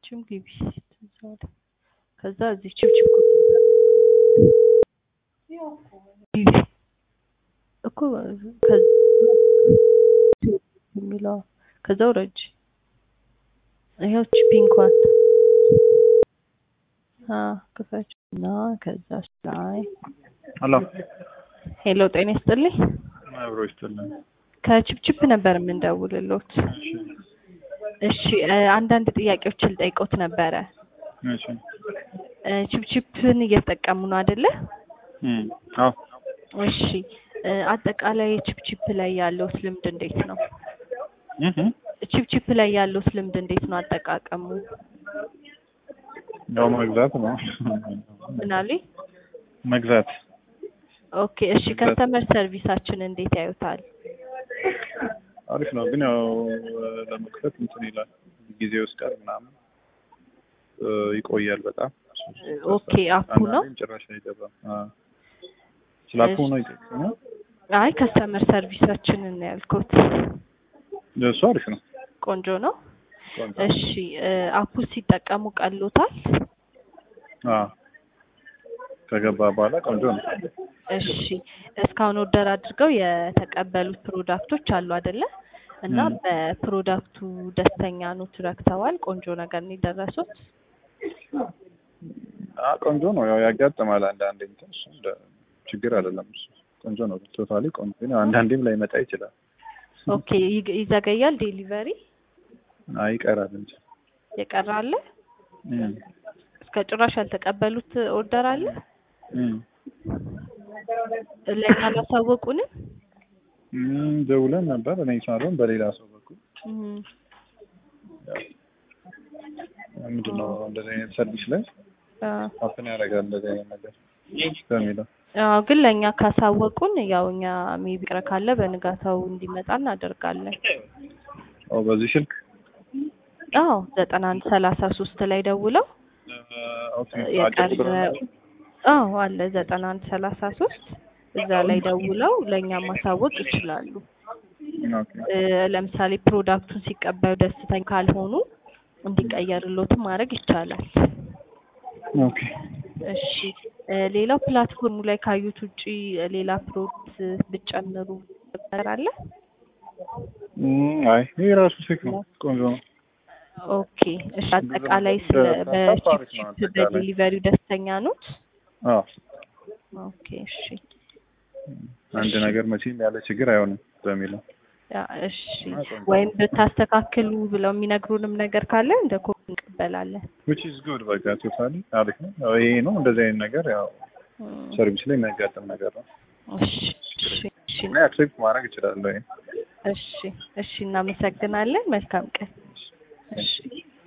አንቺም ግቢ እዛ ወደ ከዛ እዚህ ችብችብ ግቢ እኮ ከዛ የሚለው ከዛ ውረጅ። ይኸው እቺ ፒንኳን ክፈች እና ከዛ ላይ ሄሎ ሄሎ፣ ጤና ይስጥልኝ። አብሮ ይስጥልን። ከችፕችፕ ነበር የምንደውልሎት። እሺ እ አንዳንድ ጥያቄዎችን ልጠይቆት ነበረ። እሺ እ ችፕችፕን እየተጠቀሙ ነው አይደለ? እም አዎ እሺ እ አጠቃላይ ችፕችፕ ላይ ያለውት ልምድ እንዴት ነው? እህ ችፕችፕ ላይ ያለውት ልምድ እንዴት ነው አጠቃቀሙ? ያው መግዛት ነው ምን አሉኝ? መግዛት ኦኬ እሺ ከስተመር ሰርቪሳችን እንዴት ያዩታል? አሪፍ ነው፣ ግን ያው ለመክፈት እንትን ይላል ጊዜ ይወስዳል ምናምን እ ይቆያል በጣም ኦኬ አፑ ነው? አንዳንዴም ጭራሽ አይገባም። አዎ ስለ አፑ ነው ይጠቅመው አይ ከስተመር ሰርቪሳችንን ነው ያልኩት። እሱ አሪፍ ነው። ቆንጆ ነው። ቆንጆ እሺ እ አፑ ሲጠቀሙ ቀሎታል? አዎ ከገባ በኋላ ቆንጆ ነው። እሺ እስካሁን ኦርደር አድርገው የተቀበሉት ፕሮዳክቶች አሉ አይደለ? እና ም። በፕሮዳክቱ ደስተኛ ኖት ረክተዋል? ቆንጆ ነገር ነው የደረሱት? አ ቆንጆ ነው። ያው ያጋጥማል አንዳንዴ እንትን እሱ እንደ ችግር አይደለም። እሱ ቆንጆ ነው። ቶታሊ ቆንጆ ነው። አንዳንዴም ላይመጣ ይችላል። ኦኬ ይግ- ይዘገያል ዴሊቨሪ አይ ይቀራል እንጂ የቀረ አለ? እም እስከ ጭራሽ ያልተቀበሉት ኦርደር አለ? እም ለእኛ አላሳወቁንም? እም ደውለን ነበር እኔ ሳልሆን በሌላ ሰው በኩል እም፣ ምንድን ነው እንደዚህ አይነት ሰርቪስ ላይ አ ሀፕን ያደርጋል እንደዚህ አይነት ነገር በሚለው አዎ ግን ለእኛ ካሳወቁን ያው እኛ ሜቢ ቅረ ካለ በንጋታው እንዲመጣ እናደርጋለን። ኦ በዚህ ስልክ አዎ ዘጠና አንድ ሰላሳ ሶስት ላይ ደውለው ኦኬ የቀረ አጭር ቁጥር ነው? አዎ አለ ዘጠና አንድ ሰላሳ ሶስት እዛ ላይ ደውለው ለእኛ ማሳወቅ ይችላሉ። ኦኬ እ ለምሳሌ ፕሮዳክቱን ሲቀበሉ ደስተኛ ካልሆኑ እንዲቀየርሎትም ማድረግ ይቻላል። ኦኬ እሺ እ ሌላው ፕላትፎርሙ ላይ ካዩት ውጪ ሌላ ፕሮዳክት ብጨምሩ ነገር አለ? እም አይ ይሄ ራሱ ሴክ ነው። ቆንጆ ነው። ኦኬ እሺ አጠቃላይ ስለ ሀሳብ አሪፍ ነው በቺፕ አጠቃላይ። በዴሊቨሪው ደስተኛ ኖት? አዎ ኦኬ እሺ አንድ ነገር መቼም ያለ ችግር አይሆንም በሚለው ያ እሺ ወይም ብታስተካክሉ ብለው የሚነግሩንም ነገር ካለ እንደ ኮፒ እንቀበላለን። which is good በቃ ቶታሊ አሪፍ ነው። ያው ይሄ ነው እንደዚህ አይነት ነገር ያው እም፣ ሰርቪስ ላይ የሚያጋጥም ነገር ነው። እሺ እሺ እሺ እና አክሴፕት ማድረግ እችላለሁ። ይሄ እሺ እሺ እናመሰግናለን። መልካም ቀን። እሺ